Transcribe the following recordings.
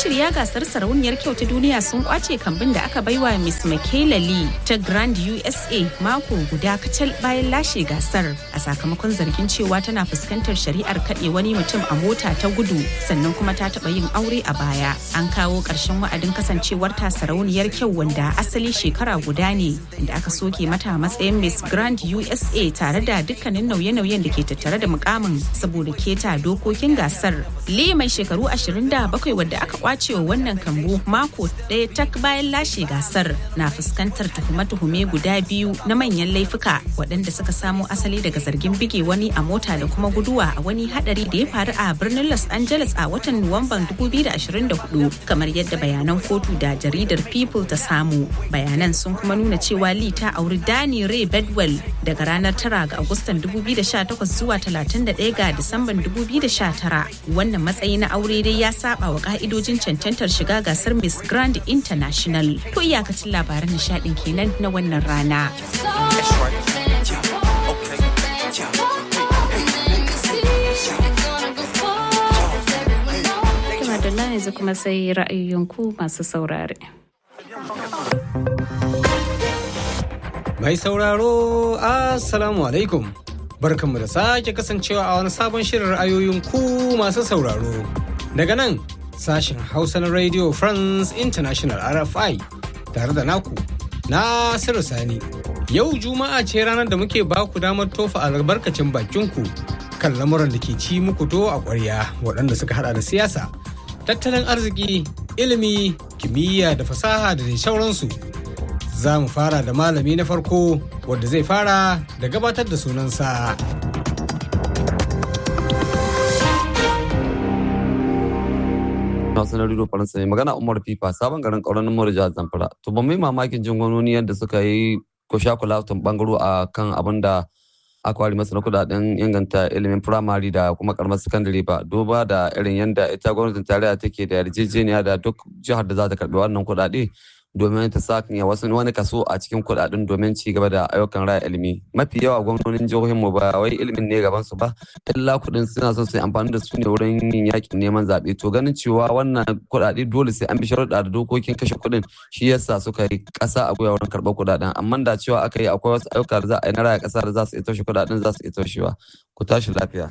Mashirya gasar sarauniyar kyau ta duniya sun kwace kambin da aka baiwa Miss Michaela Lee ta Grand USA mako guda kacal bayan lashe gasar a sakamakon zargin cewa tana fuskantar shari'ar kaɗe wani mutum a mota ta gudu sannan kuma ta taɓa yin aure a baya. An kawo ƙarshen wa'adin kasancewar ta sarauniyar kyau wanda asali shekara guda ne inda aka soke mata matsayin Miss Grand USA tare da dukkanin nauye-nauyen da ke tattare da mukamin saboda keta dokokin gasar. Lee mai shekaru 27 wadda aka kwace wa wannan kambu mako ɗaya tak bayan lashe gasar na fuskantar tuhume-tuhume guda biyu na manyan laifuka waɗanda suka samo asali daga zargin bige wani a mota da kuma guduwa a wani hadari da ya faru a birnin Los Angeles a watan Nuwamban 2024 kamar yadda bayanan kotu da jaridar People ta samu. Bayanan sun kuma nuna cewa Lee ta auri Danny Ray Bedwell daga ranar 9 ga Agustan 2018 zuwa 31 ga Disamban 2019. Wannan matsayi na aure dai ya saba wa ka'idojin cancantar shiga gasar Miss Grand International. To iyakacin labaran nishadin kenan na wannan rana. Madalla yanzu kuma sai ra'ayoyinku masu saurare. Mai sauraro, Assalamu alaikum. Barkanmu da sake kasancewa a wani sabon shirin ra'ayoyin ku masu sauraro. Daga nan sashen Hausa na Radio France International RFI tare da naku Nasiru Sani. Yau Juma'a ce ranar da muke ba ku damar tofa albarkacin bakinku kan lamuran da ke ci muku to a ƙwarya waɗanda suka hada da siyasa, tattalin arziki, ilimi, kimiyya da fasaha da dai sauransu. Za mu fara da malami na farko wadda zai fara da gabatar da sunansa. Hausa na Rido Faransa ne magana Umar Fifa sabon garin ƙauran Namor jihar Zamfara. To ban mai mamakin jin gwamnoni yadda suka yi ko sha kula bangaro a kan abin da aka ware masa na kudaden inganta ilimin firamare da kuma karamar sakandare ba duba da irin yadda ita gwamnatin tarayya take da yarjejeniya da duk jihar da za ta karbi wannan kudade domin ta sanya wasu wani kaso a cikin kudaden domin ci gaba da ayyukan raya ilimi mafi yawa gwamnonin jihohin mu ba wai ilimin ne gaban su ba illa kudin suna so su yi amfani da su ne wurin yin yakin neman zaɓe to ganin cewa wannan kudade dole sai an bi sharuɗa da dokokin kashe kudin shi yasa suka yi ƙasa a gwiwa wurin karɓar kudaden amma da cewa aka yi akwai wasu ayyuka da za a yi na raya ƙasa da za su iya toshe kudaden za su iya toshewa ku tashi lafiya.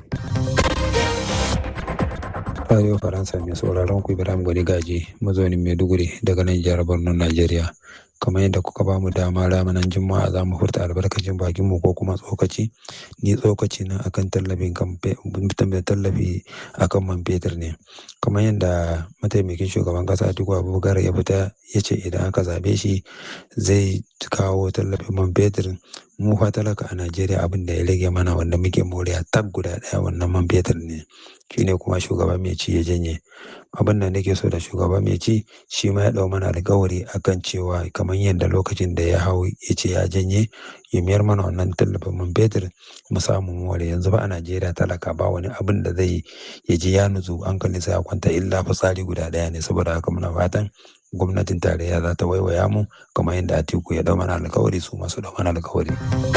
Radio Faransa mai sauraron ku Ibrahim Gwani Gaji mazaunin Maiduguri daga nan jihar Borno Najeriya. Kamar yadda kuka ba mu dama ranar Juma'a za mu furta albarkacin bakin mu ko kuma tsokaci. Ni tsokaci na akan tallafin tallafi akan man fetur ne. Kamar yadda mataimakin shugaban kasa Atiku Abubakar ya fita ya ce idan aka zabe shi zai kawo tallafin man fetur mu fa talaka a Najeriya abin da ya rage mana wanda muke moriya tab guda daya wannan man fetur ne shine kuma shugaba mai ci ya janye abin da nake so da shugaba mai ci shi ma ya dau mana alkawari akan cewa kamar yadda lokacin da ya hau ya ce ya janye ya mayar mana wannan tallafin man fetur mu samu more yanzu ba a Najeriya talaka ba wani abin da zai ya ji ya nutsu hankalinsa ya kwanta illa fitsari guda daya ne saboda haka muna fatan gwamnatin tarayya za ta waiwaya mu kamar yadda atiku ya dau mana alkawari su masu dau mana alkawari.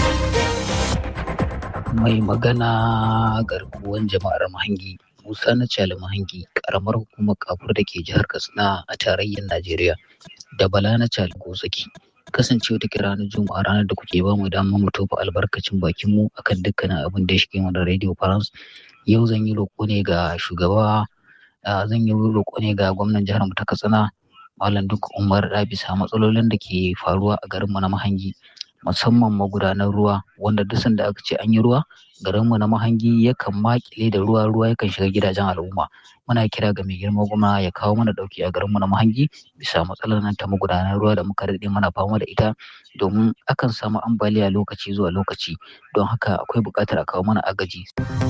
mai magana garkuwan jama'ar mahangi musa na cali mahangi karamar hukumar kafur da ke jihar katsina a tarayyar najeriya da bala na cali gozaki kasancewa take ranar juma'a ranar da kuke bamu damar mu tofa albarkacin bakin mu akan dukkanin abin da ya shige mana radio france yau zan yi roƙo ne ga shugaba zan yi roƙo ne ga gwamnan jihar mu ta katsina Malam duk Umar da bisa matsalolin da ke faruwa a garinmu na Mahangi musamman magudanar ruwa wanda duk sanda aka ce an yi ruwa garinmu na Mahangi yakan makile da ruwa ruwa yakan shiga gidajen al'umma muna kira ga mai girma gwamna ya kawo mana dauki a garinmu na Mahangi bisa matsalar nan ta magudanar ruwa da muka daɗe mana fama da ita domin akan samu ambaliya lokaci zuwa lokaci don haka akwai buƙatar a kawo mana agaji.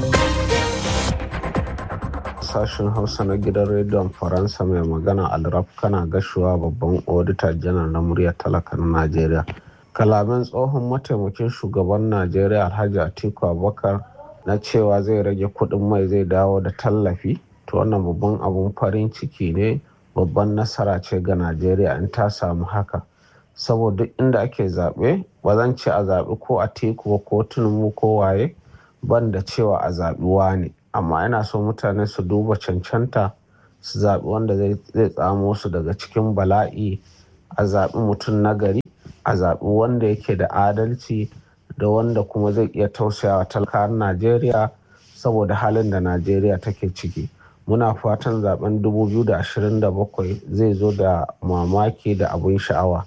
sashen hausa na gidan rediyon faransa mai magana alraf kana gashuwa babban odita janar na muryar talaka na najeriya kalamin tsohon mataimakin shugaban najeriya alhaji atiku abubakar na cewa zai rage kudin mai zai dawo da tallafi to wannan babban abun farin ciki ne babban nasara ce ga najeriya in ta samu haka saboda inda ake zaɓe ba zan ce a zaɓi ko a teku ba ko tunumu ko waye ban da cewa a zaɓi ne amma yana so mutane su duba cancanta su zaɓi wanda zai tsamo su daga cikin bala'i a zaɓi mutum nagari a zaɓi wanda yake da adalci da wanda kuma zai iya tausayawa talakawan najeriya saboda halin da najeriya take ciki muna fatan zaben 2027 zai zo da mamaki da abin sha'awa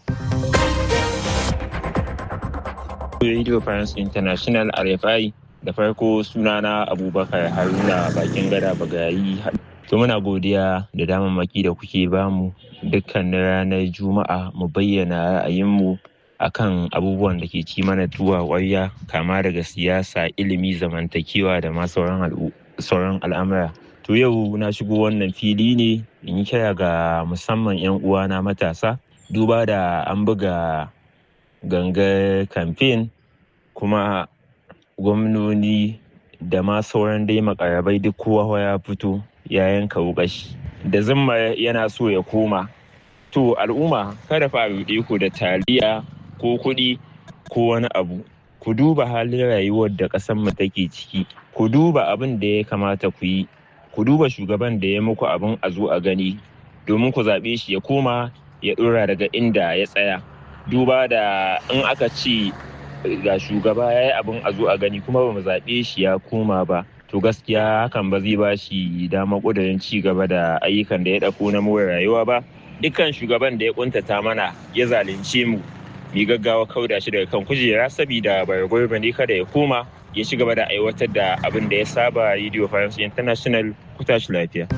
Radio France International RFI da farko sunana Abubakar Haruna bakin gada bagayi to muna godiya da damammaki da kuke bamu dukkanin ranar Juma'a mu bayyana ra'ayinmu akan abubuwan da ke ci mana tuwa ƙwarya kama daga siyasa ilimi zamantakewa da ma sauran al'amura to yau na shigo wannan fili ne in yi kira ga musamman 'yan uwana matasa duba da an buga gangar kamfen kuma gwamnoni da ma sauran dai makarabai duk kowa ya fito ya yanka wukashi da zimma yana so ya koma to al'umma kada fa ruɗe ku da taliya ko kuɗi ko wani abu ku duba halin rayuwar da ƙasar mu take ciki ku duba abin da ya kamata ku yi ku duba shugaban da ya muku abin a zo a gani domin ku zaɓe shi ya koma ya ɗora daga inda ya tsaya duba da in aka ce ga shugaba ya yi abin a zo a gani kuma ba mu zaɓe shi ya koma ba to gaskiya hakan ba zai ba shi dama ƙudurin ci gaba da ayyukan da ya ɗauko na more rayuwa ba dukkan shugaban da ya ƙuntata mana ya zalunce mu mu gaggawa kauda shi daga kan kujera saboda bargurba ne kada ya koma ya ci gaba da aiwatar da abin da ya saba radio france international ku tashi lafiya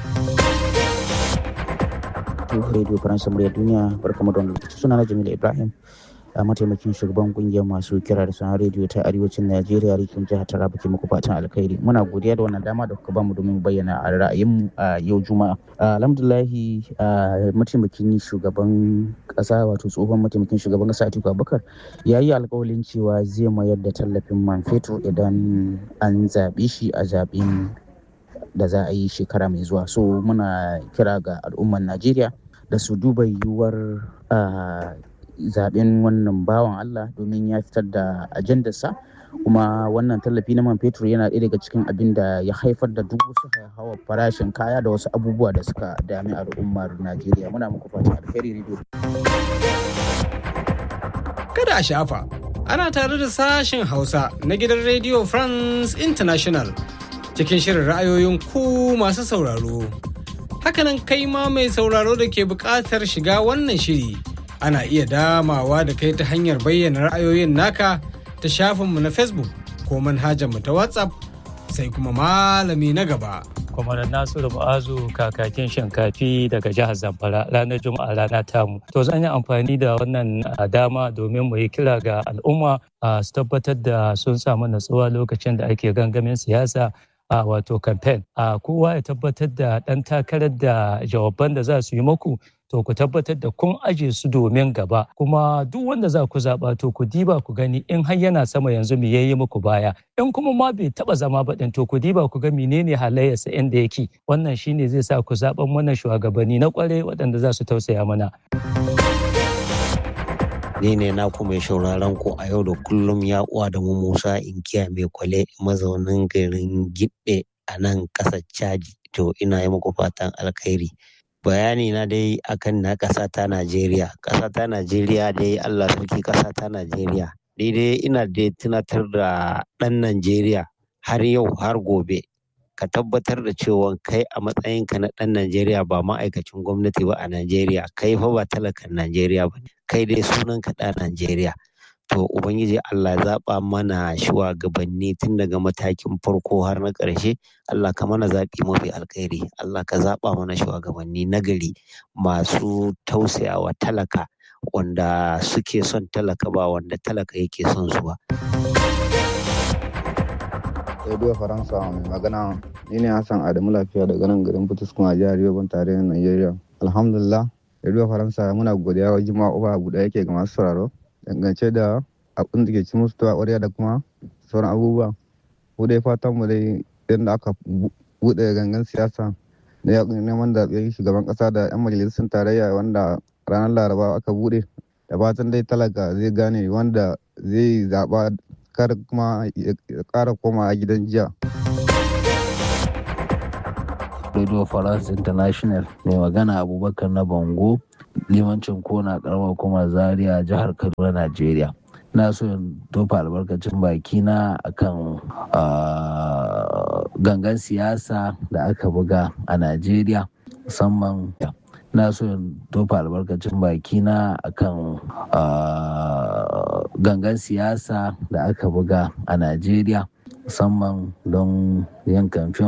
radio faransa murya duniya barkamu da lokaci suna na jamila ibrahim a mataimakin shugaban kungiyar masu kira da sanar rediyo ta arewacin najeriya rikin jihar taraba ke muku fatan alkhairi muna godiya da wannan dama da kuka bamu domin bayyana a ra'ayinmu a yau juma'a alhamdulahi mataimakin shugaban kasa wato tsohon mataimakin shugaban kasa atiku abubakar ya yi alkawalin cewa zai mayar da tallafin man fetur idan an zaɓe shi a zaɓen da za a yi shekara mai zuwa so muna kira ga al'ummar najeriya da su duba yiwuwar zaben wannan bawan Allah domin ya fitar da ajandarsa kuma wannan tallafi na man fetur yana ɗaya daga cikin abin da ya haifar da duk wasu hawa farashin kaya da wasu abubuwa da suka dami al'ummar Najeriya muna muku fatan alheri radio kada a shafa ana tare da sashen Hausa na gidan Radio France International cikin shirin ra'ayoyin ku masu sauraro hakanan kai ma mai sauraro da ke buƙatar shiga wannan shiri ana iya damawa da kai ta hanyar bayyana ra'ayoyin naka ta shafinmu na facebook ko manhajarmu ta whatsapp sai kuma malami na gaba kwamar nasiru ma'azu kakakin shinkafi daga jihar zamfara ranar juma'a rana tamu to zan yi amfani da wannan dama domin mu yi kira ga al'umma su tabbatar da sun samu natsuwa lokacin da ake gangamin siyasa a wato campaign a kowa ya tabbatar da ɗan takarar da jawaban da za su yi maku to ku tabbatar da kun aje su domin gaba kuma duk wanda za ku zaɓa to ku diba ku gani in har yana sama yanzu me yayi muku baya in kuma ma bai taɓa zama ba ɗin to ku diba ku ga menene halayyarsa inda yake wannan shine zai sa ku zaɓan mana shugabanni na ƙware waɗanda za su tausaya mana. ni ne naku mai shauraron ku a yau da kullum ya uwa da mu Musa Inkiya mai kwale mazaunin garin Gidde a nan ƙasar Chadi to ina yi muku fatan alkhairi bayani na dai akan na ƙasa ta Najeriya ƙasa ta Najeriya dai Allah sarki ƙasa ta Najeriya daidai ina da tunatar da ɗan Najeriya har yau har gobe ka tabbatar da cewa kai a matsayinka na ɗan Najeriya ba ma'aikacin gwamnati ba a Najeriya kai fa ba talakan Najeriya ba kai dai sunan ka ɗan Najeriya to ubangiji Allah zaɓa mana shugabanni tun daga matakin farko har na ƙarshe Allah ka mana zaɓi mafi alkhairi Allah ka zaɓa mana shugabanni nagari masu tausayawa talaka wanda suke son talaka ba wanda talaka yake son su ba. Radio Faransa mai magana ni ne Hassan Adamu Lafiya daga nan garin Fituskun a jihar Yobe tarayyar Najeriya. Alhamdulillah Radio Faransa muna godiya wa jima'a uba abu da yake ga masu sauraro dangance da abin da ke ci musu tuwa ƙwarya da kuma sauran abubuwa. Mu dai fatan mu dai yadda aka buɗe gangan siyasa na yaƙin neman zaɓen shugaban ƙasa da 'yan majalisun tarayya wanda ranar Laraba aka buɗe da fatan dai talaka zai gane wanda zai zaɓa kar kuma ya ƙara koma a gidan jiya. Radio France International mai magana Abubakar na Bango limancin kona karamar kuma Zaria jihar Kaduna Najeriya. Na so in tofa albarkacin baki na akan gangan siyasa da aka buga a Najeriya musamman na so in tofa albarkacin baki na akan gangan siyasa da aka buga a Najeriya musamman don yin kamfen